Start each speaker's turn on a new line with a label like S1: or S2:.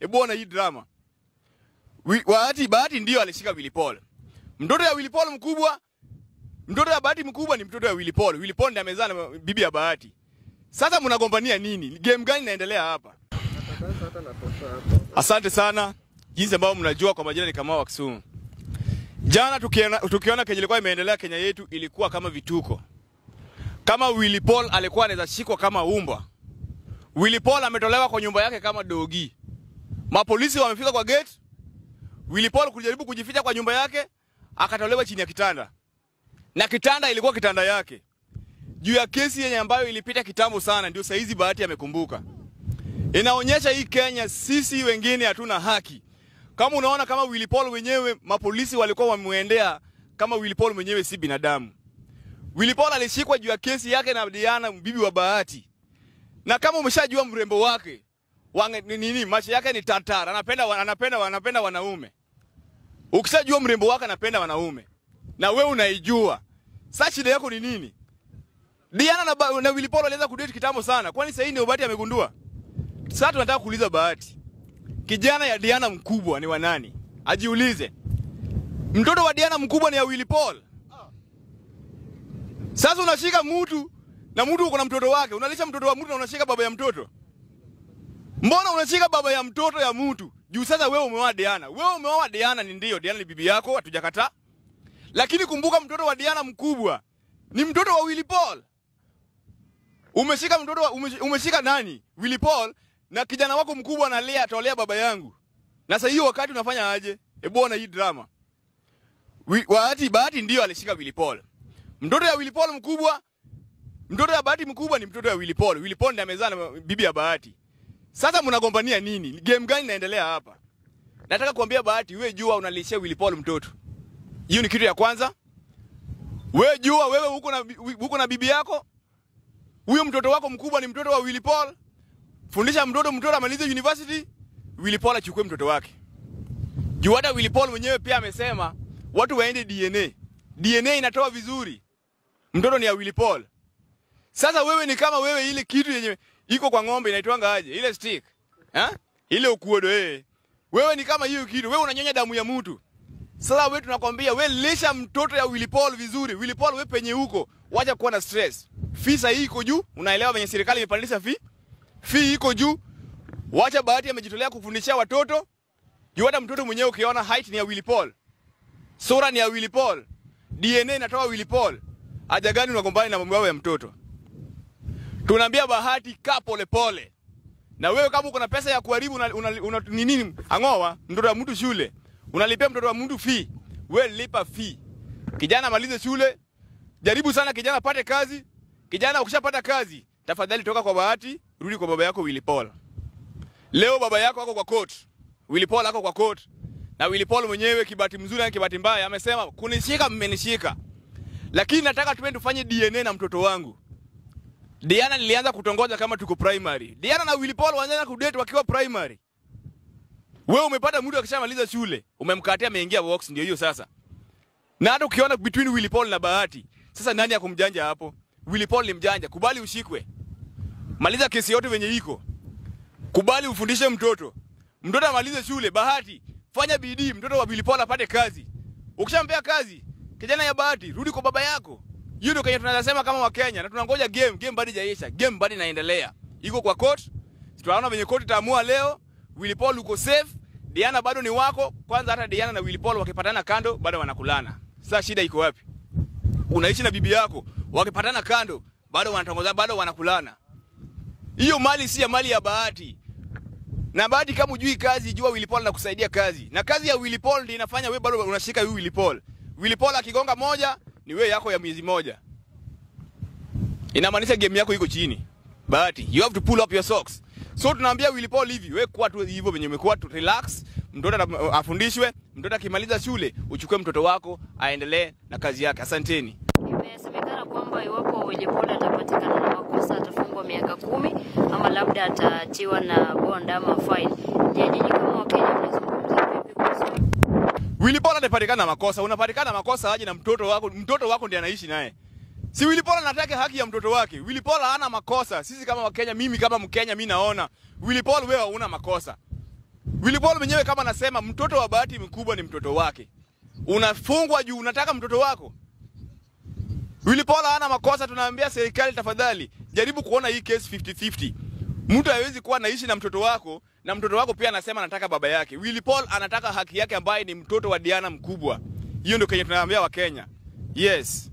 S1: Hebu ona hii drama. Wi- Bahati Bahati ndio alishika Willy Paul. Mtoto ya Willy Paul mkubwa, mtoto ya Bahati mkubwa ni mtoto ya Willy Paul. Willy Paul ndiye amezaa na bibi ya Bahati. Sasa mnagombania nini? Game gani inaendelea hapa? Asante sana. Jinsi ambavyo mnajua kwa majina ni Kamau wa Kisumu. Jana tukiona, tukiona kenye ilikuwa imeendelea Kenya yetu ilikuwa kama vituko. Kama Willy Paul alikuwa anaweza shikwa kama umba. Willy Paul ametolewa kwa nyumba yake kama dogi. Mapolisi wamefika kwa gate. Willy Paul kujaribu kujificha kwa nyumba yake, akatolewa chini ya kitanda. Na kitanda ilikuwa kitanda yake. Juu ya kesi yenye ambayo ilipita kitambo sana, ndio saizi Bahati amekumbuka. Inaonyesha hii Kenya sisi wengine hatuna haki. Kama unaona kama Willy Paul wenyewe mapolisi walikuwa wamemwendea kama Willy Paul mwenyewe si binadamu. Willy Paul alishikwa juu ya kesi yake na Diana bibi wa Bahati. Na kama umeshajua mrembo wake, wange, ni nini macho yake ni tatara, anapenda wa- anapenda anapenda wanaume. Ukishajua mrembo wake anapenda wanaume na wewe unaijua. Sasa shida yako ni nini? Diana na, Ba- na Willy Paul walianza kudate kitambo sana. Kwani sasa hii ndio Bahati amegundua? Sasa tunataka kuuliza Bahati. Kijana ya Diana mkubwa ni wa nani? Ajiulize. Mtoto wa Diana mkubwa ni ya Willy Paul. Sasa unashika mtu na mtu uko na mtoto wake, unalisha mtoto wa mtu na unashika baba ya mtoto. Mbona unashika baba ya mtoto ya mtu? Juu sasa wewe umeoa Diana. Wewe umeoa Diana ni ndio, Diana ni bibi yako, hatujakataa. Lakini kumbuka mtoto wa Diana mkubwa ni mtoto wa Willy Paul. Umeshika mtoto wa, umesh- umeshika nani? Willy Paul na kijana wako mkubwa analea atolea baba yangu. Na sasa hiyo wakati unafanya aje? Hebu ona hii drama. Wi- Bahati Bahati ndio alishika Willy Paul. Mtoto ya Willy Paul mkubwa, mtoto ya Bahati mkubwa ni mtoto ya Willy Paul. Willy Paul ndiye amezaa na bibi ya Bahati. Sasa mnagombania nini? Game gani inaendelea hapa? Nataka kuambia Bahati, wewe jua unalishia Willy Paul mtoto. Hiyo ni kitu ya kwanza. Wewe jua wewe huko na huko na bibi yako. Huyo mtoto wako mkubwa ni mtoto wa Willy Paul. Fundisha mtoto mtoto amalize university, Willy Paul achukue mtoto wake. Juu hata Willy Paul mwenyewe pia amesema watu waende DNA. DNA inatoa vizuri. Mtoto ni ya Willy Paul. Sasa wewe ni kama wewe ile kitu yenye iko kwa ng'ombe inaitwanga aje? Ile stick. Ha? Ile ukuodo eh. Wewe ni kama hiyo kitu. Wewe unanyonya damu ya mtu. Sasa wewe tunakwambia wewe lisha mtoto ya Willy Paul vizuri. Willy Paul wewe penye huko, wacha kuwa na stress. Fisa hii iko juu, unaelewa venye serikali imepandisha fee? Fee iko juu. Wacha Bahati amejitolea kufundishia watoto. Juu hata mtoto mwenyewe ukiona height ni ya Willy Paul. Sura ni ya Willy Paul. DNA inatoa Willy Paul. Haja gani unagombana na mambo yao ya mtoto? Tunaambia Bahati kaa pole pole. Na wewe kama uko na pesa ya kuharibu una, una, una ni nini? Angoa mtoto wa mtu shule. Unalipia mtoto wa mtu fee. Wewe lipa fee. Kijana amalize shule. Jaribu sana kijana apate kazi. Kijana ukishapata kazi, tafadhali toka kwa Bahati, rudi kwa baba yako Willy Paul. Leo baba yako ako kwa court. Willy Paul ako kwa court. Na Willy Paul mwenyewe kibati mzuri na kibati mbaya amesema kunishika mmenishika. Lakini nataka tuende tufanye DNA na mtoto wangu. Diana nilianza kutongoza kama tuko primary. Diana na Willy Paul wanaanza kudate wakiwa primary. Wewe umepata mtu akishamaliza shule, umemkatia ameingia box ndio hiyo sasa. Na hata ukiona between Willy Paul na Bahati, sasa nani akumjanja hapo? Willy Paul ni mjanja, kubali ushikwe. Maliza kesi yote venye iko. Kubali ufundishe mtoto. Mtoto amalize shule, Bahati, fanya bidii, mtoto wa Willy Paul apate kazi. Ukishampea kazi, kijana ya Bahati, rudi kwa baba yako. Hiyo ndio Kenya tunasema kama Wakenya na tunangoja game, game bado haijaisha, game bado inaendelea. Iko kwa court. Tunaona venye court itaamua leo, Willy Paul uko safe, Diana bado ni wako. Kwanza hata Diana na Willy Paul wakipatana kando bado wanakulana. Sasa shida iko wapi? Unaishi na bibi yako, wakipatana kando bado wanatongoza, bado wanakulana. Hiyo mali si ya mali ya Bahati. Na Bahati kama ujui kazi, jua Willy Paul anakusaidia kazi. Na kazi ya Willy Paul ndio inafanya wewe bado unashika huyu Willy Paul. Willy Paul akigonga moja ni wewe yako ya miezi moja. Inamaanisha game yako iko chini. Bahati, you have to pull up your socks. So tunaambia Willy Paul hivi, wewe kwa tu hivyo venye umekuwa tu relax, mtoto ata- afundishwe, mtoto akimaliza shule, uchukue mtoto wako aendelee na kazi yake. Asanteni.
S2: Imesemekana kwamba iwapo Willy Paul atapatikana na makosa atafungwa miaka kumi ama labda ataachiwa na bond ama fine. Je, nyinyi kama Wakenya mnazungumza vipi kuhusu
S1: Willy Paul anapatikana makosa, unapatikana makosa aje na mtoto wako, mtoto wako ndiye anaishi naye. Si Willy Paul anataka haki ya mtoto wake. Willy Paul hana makosa. Sisi kama Wakenya, mimi kama Mkenya mimi naona Willy Paul wewe huna makosa. Willy Paul mwenyewe kama anasema mtoto wa Bahati mkubwa ni mtoto wake, unafungwa juu unataka mtoto wako. Willy Paul hana makosa, tunaambia serikali tafadhali jaribu kuona hii case 50-50. Mtu hawezi kuwa anaishi na mtoto wako na mtoto wako pia anasema anataka baba yake. Willy Paul anataka haki yake ambaye ni mtoto wa Diana mkubwa. Hiyo ndio kenye tunaambia Wakenya. Yes.